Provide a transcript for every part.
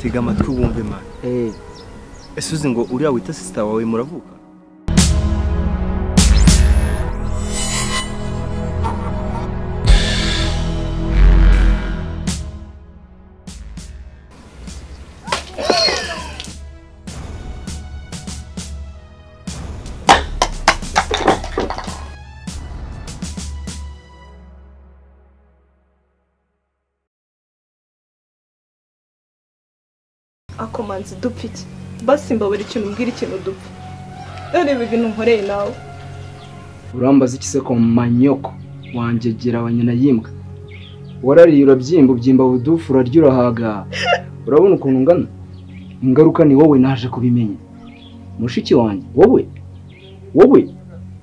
tega amatwi wumve mani Eh, ese uzi ngo uriya wita sisita wawe muravuka akomanzi dupfa iki basi mbabura ikintu umbwira ikintu dupfa ureba ibintu nkoreye nawe urambaza iki se ko manyoko wanjyegera wa nyina yimbwa warariye urabyimba ubyimba budufu urarya urahaga urabona ukuntu ungana ingaruka ni wowe naje kubimenya mushiki wanjye wowe wowe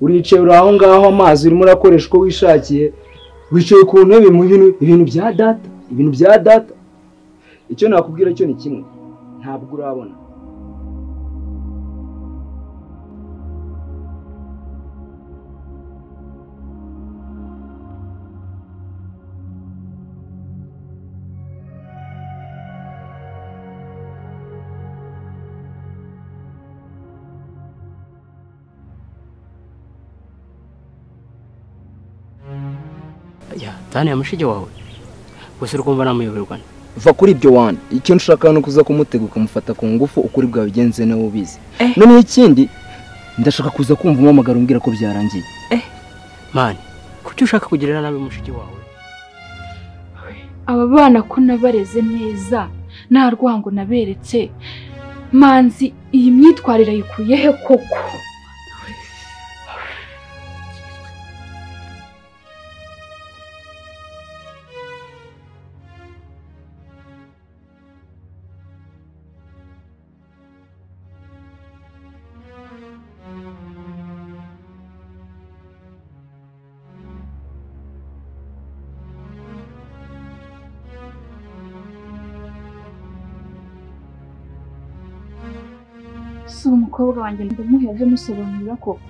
uricaye uri aho ngaho amazi urimo urakoresha uko wishakiye wicaye ku ntebe mu bintu ibintu bya data ibintu bya data icyo nakubwira cyo ni kimwe ntabwo urabona ya tani ya mushiki wawe gusa uri kumva namuyoberwa nte va kuri ibyo wana icyo nshaka ni ukuza kumutega ukamufata ku ngufu ukuri bwabigenze nawe ubizi Eh. noneho ikindi ndashaka kuza kumva umuhamagaro umbwira ko byarangiye mani kuki ushaka kugirira nabi mushiki wawe aba bana ko nabareze neza nta rwango naberetse manzi iyi myitwarire ayikuye he koko si umukobwa wanjye ndamuhera he musobanurira koko